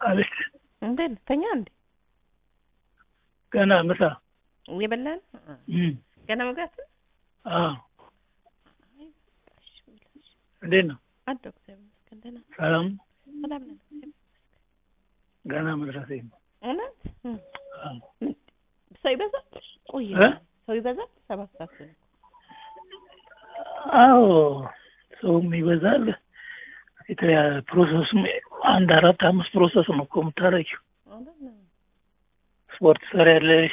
አቤት እንዴት ነህ? ተኛ እንዴ? ገና ምሳ እየበላህ ነው? እም፣ ገና መብላት ነው? አዎ እንዴት ነው አለሁ እግዚአብሔር ይመስገን ደህና ነኝ። ሰላም ሰላም ነን እግዚአብሔር ገና መድረሴ ነው እውነት እም። አዎ። ሰው ይበዛል? ቆየ እ? ሰው ይበዛል? ሰባት ሰዓት ነው። አዎ ሰውም ይበዛል የተለያ ፕሮሰስም አንድ አራት አምስት ፕሮሰስ ነው እኮ የምታደርጊው እውነት ነው። ስፖርት ትሰሪያለሽ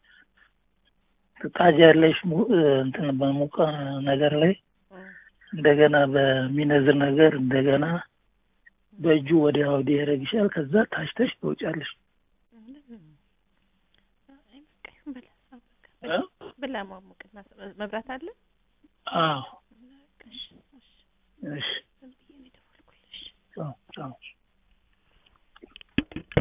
ትታጃለሽ mu- እንትን በሙቀ ነገር ላይ እም። እንደገና በሚነዝር ነገር እንደገና በእጁ ወዲያ ወዲህ ያደርግሻል ከዛ ታሽተሽ ትወጫለሽ እውነት ነው። አይ በቃ ይሁን በላ አዎ፣ በቃ እ? ብላ ማሞቅና መብራት አለ? አዎ በቃ እሺ፣ እሺ። እሺ ዝም ብዬ ነው የደወልኩልሽ። ቻው ቻው